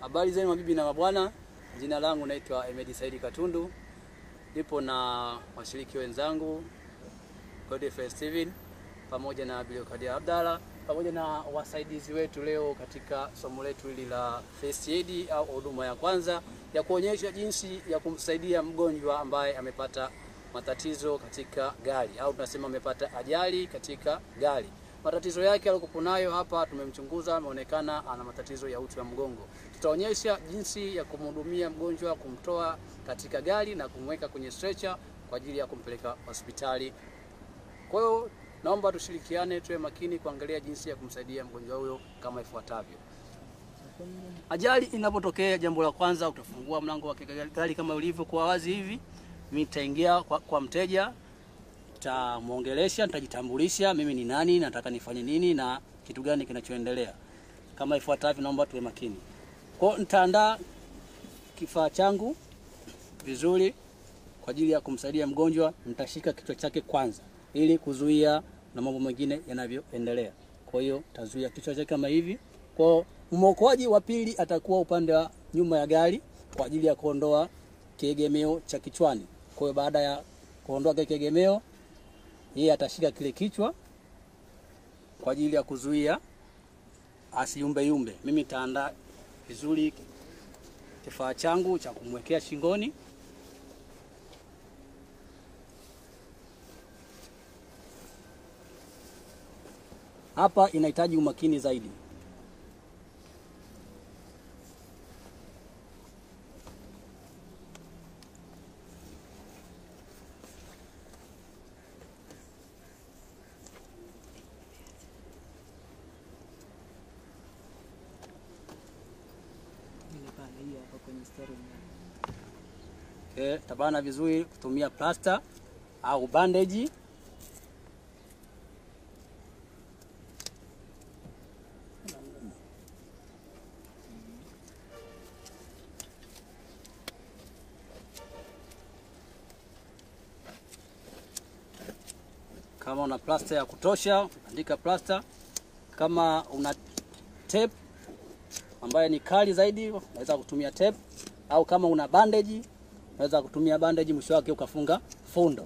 Habari zenu mabibi na mabwana, jina langu naitwa Emedi Saidi Katundu, nipo na washiriki wenzangu Godfrey Steven pamoja na Biliokadia Abdalla pamoja na wasaidizi wetu leo katika somo letu hili la first aid au huduma ya kwanza ya kuonyesha jinsi ya kumsaidia mgonjwa ambaye amepata matatizo katika gari au tunasema amepata ajali katika gari. Matatizo yake aliyokuwa nayo hapa tumemchunguza, ameonekana ana matatizo ya uti wa mgongo. Tutaonyesha jinsi ya kumhudumia mgonjwa, kumtoa katika gari na kumweka kwenye stretcher kwa ajili ya kumpeleka hospitali. Kwa hiyo naomba tushirikiane, tuwe makini kuangalia jinsi ya kumsaidia mgonjwa huyo kama ifuatavyo. Ajali inapotokea, jambo la kwanza utafungua mlango wa gari kama ulivyokuwa wazi hivi. Mimi nitaingia kwa, kwa mteja nitamwongelesha, nitajitambulisha mimi ni nani, nataka nifanye nini na kitu gani kinachoendelea. Kama ifuatavyo, naomba tuwe makini. Kwa hiyo nitaandaa kifaa changu vizuri kwa ajili ya kumsaidia mgonjwa. Nitashika kichwa chake kwanza ili kuzuia na mambo mengine yanavyoendelea. Kwa hiyo tazuia kichwa chake kama hivi. Kwa mwokoaji wa pili atakuwa upande wa nyuma ya gari kwa ajili ya kuondoa kiegemeo cha kichwani. Kwa hiyo baada ya kuondoa kile kiegemeo, yeye atashika kile kichwa kwa ajili ya kuzuia asiyumbe yumbe. Mimi nitaandaa vizuri kifaa changu cha kumwekea shingoni. Hapa inahitaji umakini zaidi. Okay, tabana vizuri kutumia plasta au bandage. Kama una plasta ya kutosha, andika plasta. Kama una tape ambayo ni kali zaidi, unaweza kutumia tape, au kama una bandage unaweza kutumia bandage, mwisho wake ukafunga fundo.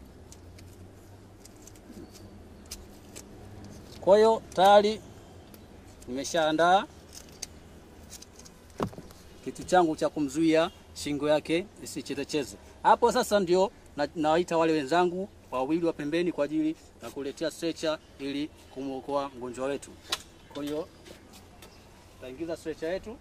Kwa hiyo tayari nimeshaandaa kitu changu cha kumzuia shingo yake isichezecheze. Hapo sasa ndio na, nawaita wale wenzangu wawili wa pembeni kwa ajili ya kuletea stretcher ili kumwokoa mgonjwa wetu. Kwa hiyo tutaingiza stretcher yetu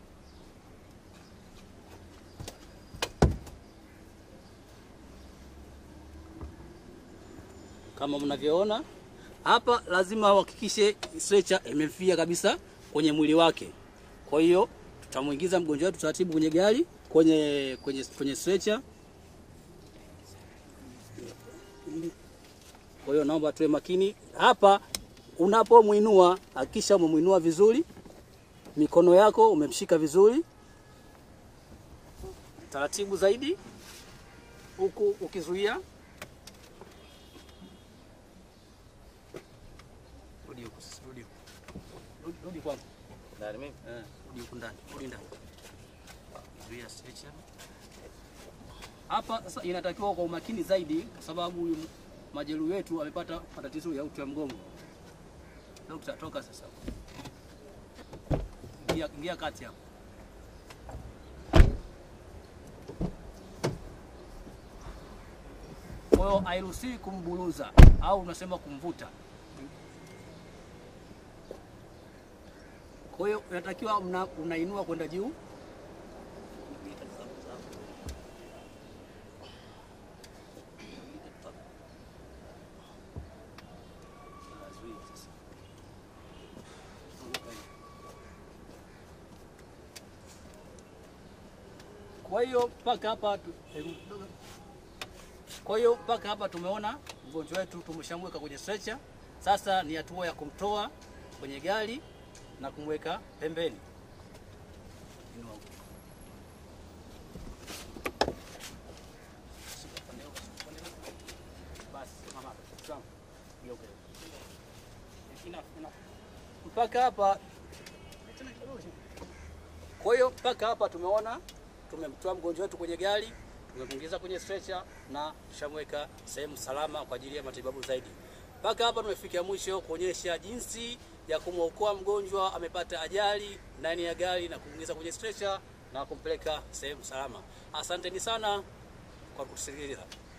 kama mnavyoona hapa, lazima uhakikishe stretcher imemfia kabisa kwenye mwili wake. Kwa hiyo tutamuingiza mgonjwa wetu taratibu kwenye gari, kwenye kwenye kwenye stretcher. Kwa hiyo naomba tuwe makini hapa. Unapomwinua hakikisha umemwinua vizuri, mikono yako umemshika vizuri, taratibu zaidi, huku ukizuia Rudi huku sasa, rudi huku. Rudi, rudi kwangu. Ndani mimi. Eh, rudi huku ndani, rudi ndani. Zuia stretcher. Hapa sasa inatakiwa kwa umakini zaidi kwa sababu huyu majeruhi wetu amepata matatizo ya uti wa mgongo. Dokta, toka sasa. Ingia, ingia kati hapo. Kwa hiyo hairuhusiwi kumbuluza au unasema kumvuta. Kwa hiyo unatakiwa una, unainua kwenda juu. Kwa hiyo mpaka hapa tu- kwa hiyo mpaka hapa tumeona mgonjwa wetu tumeshamweka kwenye stretcher. Sasa ni hatua ya kumtoa kwenye gari na kumweka pembeni. Inua huko. Shika upande huko, shika upande huko. Basi, simama hapa. Simama. Geuka. Enough, enough. Mpaka hapa tena kidogo. Kwa hiyo mpaka hapa tumeona tumemtoa mgonjwa wetu kwenye gari, tumemwingiza kwenye stretcher na tushamweka sehemu salama kwa ajili ya matibabu zaidi. Mpaka hapa tumefikia mwisho kuonyesha jinsi ya kumwokoa mgonjwa amepata ajali ndani ya gari na kumwingiza kwenye stretcher na kumpeleka sehemu salama. Asanteni sana kwa kutusikiliza.